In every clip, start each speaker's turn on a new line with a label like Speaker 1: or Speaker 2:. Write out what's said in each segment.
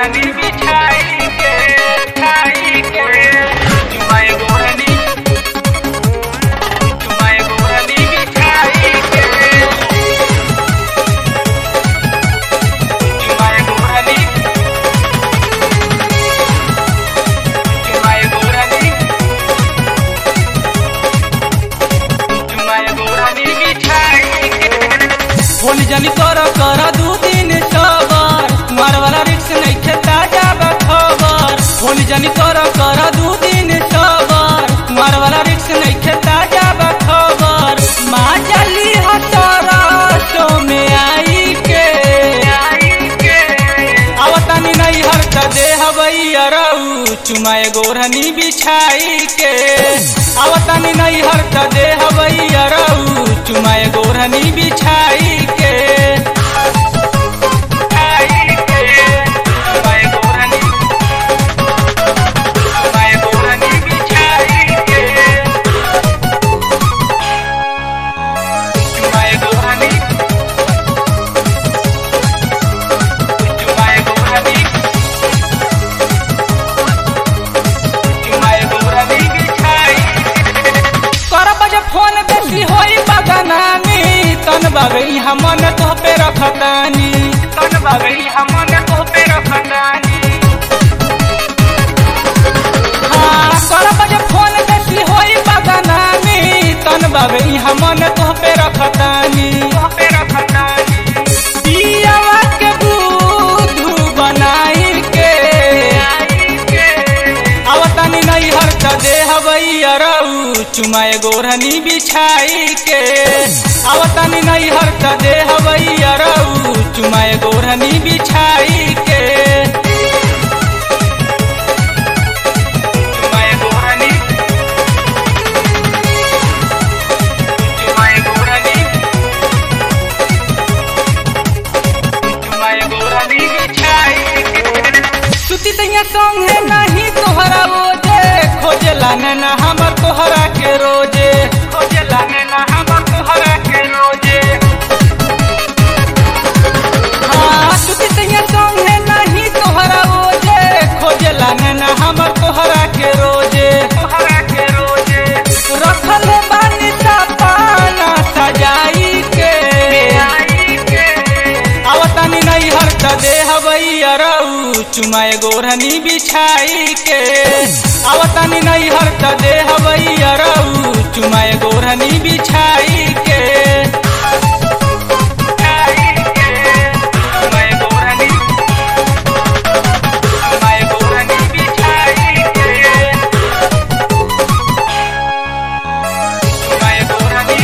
Speaker 1: गोरनी बिछाई के छाई के चुमाए गोरनी चुमाए गोरनी बिछाई के चुमाए गोरनी चुमाए गोरनी चुमाए गोरनी बिछाई के
Speaker 2: फोन जनी कर कर दू दिन सबर मार वाला रिक्स नहीं खेता जाब खबर फोन जनी कर कर दू दिन सबर मार वाला रिक्स नहीं खेता जाब खबर माँ चली हतरा सो में आई के
Speaker 1: आई के
Speaker 2: आवतानी नहीं हर त देह अरऊ चुमाए गोरहनी बिछाई के आवतानी नहीं हर त देह अरऊ चुमाए गोरहनी बिछाई के
Speaker 1: आई के चुमाए गोरनी चुमाए गोरनी बिछाई के चुमाए गोरनी चुमाए गोरनी चुमाए गोरनी बिछाई
Speaker 2: कर बजे फोन बेसी होई बगनानी तन बगई हमन तो पे रखतानी
Speaker 1: तन बगई हमन तो पे रखतानी
Speaker 2: हाँ कर बजे फोन बेसी होई बगनानी तन बगई हमन तो पे रखतानी
Speaker 1: तो पे रखतानी
Speaker 2: पियावा के दूधू बनाई के
Speaker 1: आई के
Speaker 2: आवतानी नहीं हर त देह अरऊ चुमाए गोरहनी बिछाई के आवतानी नहीं हर त देह अरऊ चुमाए गोरहनी बिछाई के
Speaker 1: चुमाए गोरनी चुमाए गोरनी चुमाए गोरनी बिछाई के
Speaker 2: सुती तैया संगे नहीं तोहरा ओजे खोजे लाने ना हमर तोहरा के रोजे
Speaker 1: खोजे लाने ना हम तोहरा के रोजे
Speaker 2: हाँ सुती तैया संगे नहीं तोहरा ओजे खोजे लाने ना हमर तोहरा के रोजे
Speaker 1: तोहरा के रोजे
Speaker 2: रखल बानी सपाना सजाई के
Speaker 1: आई के
Speaker 2: आवतानी नहीं हर त देह अरऊ चुमाए गोरहनी बिछाई के आवतानी नहीं हर त देह अरऊ चुमाए गोरहनी बिछाई के
Speaker 1: आई के चुमाए गोरनी चुमाए गोरनी बिछाई के चुमाए गोरनी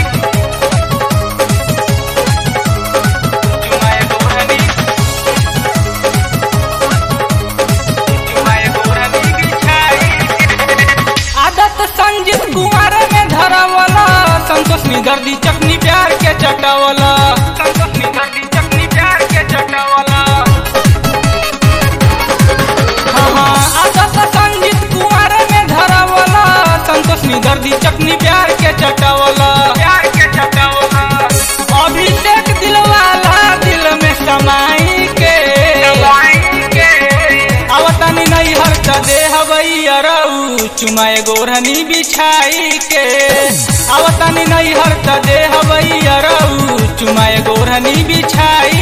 Speaker 1: चुमाए गोरनी चुमाए गोरनी बिछाई के
Speaker 2: आदत संजीत कुमार में धरवला संतोष निगर्दी चटनी प्यार के चटवला
Speaker 1: संतोष निगर्दी चटनी प्यार के चटावला
Speaker 2: हाँ हाँ, आदत संजीत कुमार में धरवला संतोष निगर्दी चटनी प्यार के चटवला
Speaker 1: प्यार के चटावला
Speaker 2: अभिषेक दिलवाला दिल में समाई के
Speaker 1: दवाई के
Speaker 2: आवतानी नहीं हर त देह अरऊ चुमाए गोरहनी बिछाई के आवतानी नहीं हर त देह अरऊ चुमाए गोरहनी बिछाई